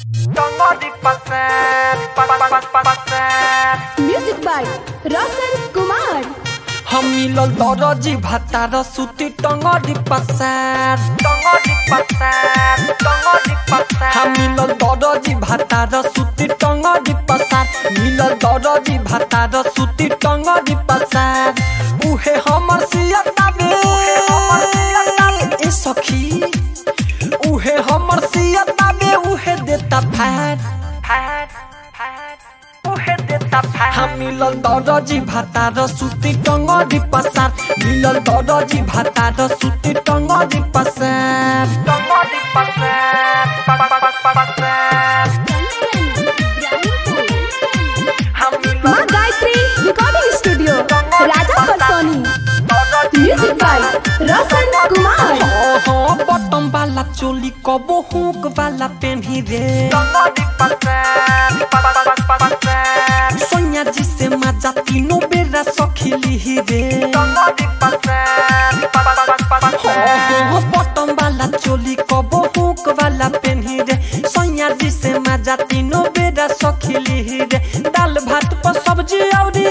Tongodi pasar, pa pa pa pa pasar. Music by Roshan Kumar. हम मिलल दरजी भातार सुती टंगरी पसार Tongodi pasar, tongodi pasar. हम मिलल दरजी भातार सुती टंगरी पसार मिलल दरजी भातार सुती टंगरी पसार उहे हमर सियता बे ए सखी उहे हमर सियता बे उहे देता फार Pad, pad. Uhe deta pad. हम मिलल दरजी भातार सुती टंगरी पसार मिलल दरजी भातार सुती टंगरी पसार Tongodi pasar, pa pa pa pa pasar. Hamilo Maa Gayatri recording studio Raja Parsoni music by Roshan Kumar हाँ बटम वाला चोली कबो हुक वाला पेन्ही रे Tongodi pasar, pa pa pa pa pasar. Sonia जी से मजा तीनों बेरा सखिली ही रे Tongodi pasar, pa pa pa pa pasar. हाँ बटम वाला चोली कबो हुक वाला पेन्ही रे सोनिया जी से मजा तीनों बेरा सखिली ही रे दाल भात पर सब्जी औरी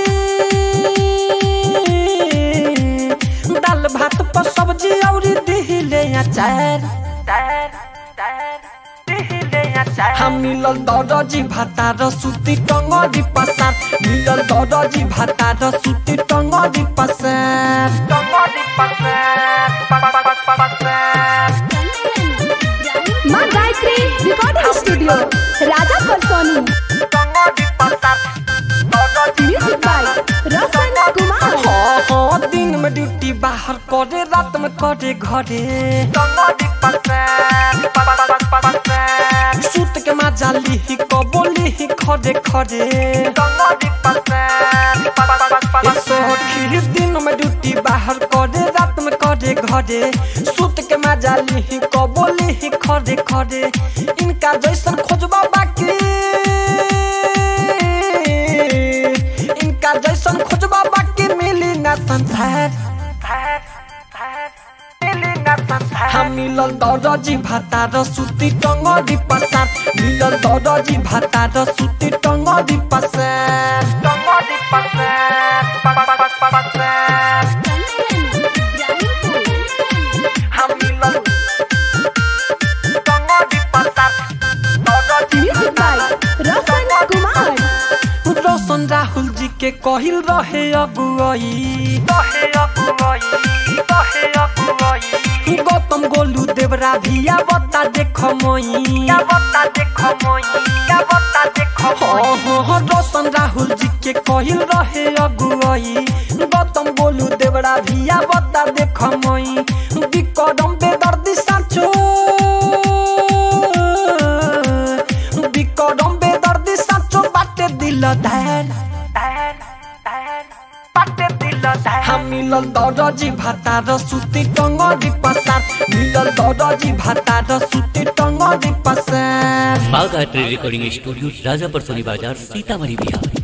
दाल भात पर सब्जी औरी दिहिले अचार Dar, dar. Dihile ya dar. हम मिलल दरजी भातार सुती टंगरी पसार मिलल दरजी भातार सुती टंगरी पसार Tongodi pasar, pa pa pa pa pasar. Maa Gayatri recording studio Raja Parsoni Tongodi pasar. Tongodi music by Roshan Kumar हाँ हाँ दिन में ड्यूटी बाहर करे रात में करे घरे Tongodi pasar, pa pa pa pa pasar. सूत के मजा लिही कबोली ही खरे खरे Tongodi pasar, pa pa pa pa ए pasar. सखी दिन में ड्यूटी बाहर करे रात में करे घरे सूत के मजा लिही कबोली ही खरे खरे इनका जैसन खोजबा बाकी इनका जैसन खोजबा बाकी मिली ना संसार Dar, dar. Dili na pasar. हम मिलल दरजी भातार सुती टंगरी पसार मिलल दरजी भातार सुती टंगरी पसार Tongodi pasar, pa pa pa pa pasar. Hamilo. Tongodi pasar. Tongodi music by Roshan Kumar Roshan Rahul ji के कहिल रहे अगुआई Tohe aguai, tohe aguai. Gautam Golu देवरा भिया बता देख मई क्या बता देखो मोई, क्या बता देखो मोई. हाँ हाँ रोशन राहुल जी के कहिल रहे अगुआई गौतम गोलू देवरा भिया बता देख मई विक्रम बेदर्दी साचो विक्रम बेदर्दी साचो बाटे दिल धैर Dar, dar. Pate dilo dar. हम मिलल दरजी भातार सुती टंगरी पसार मिलल दरजी भातार सुती टंगरी पसार Bagh art recording studio Rajapar Soni बाजार सीतामढ़ी बिहार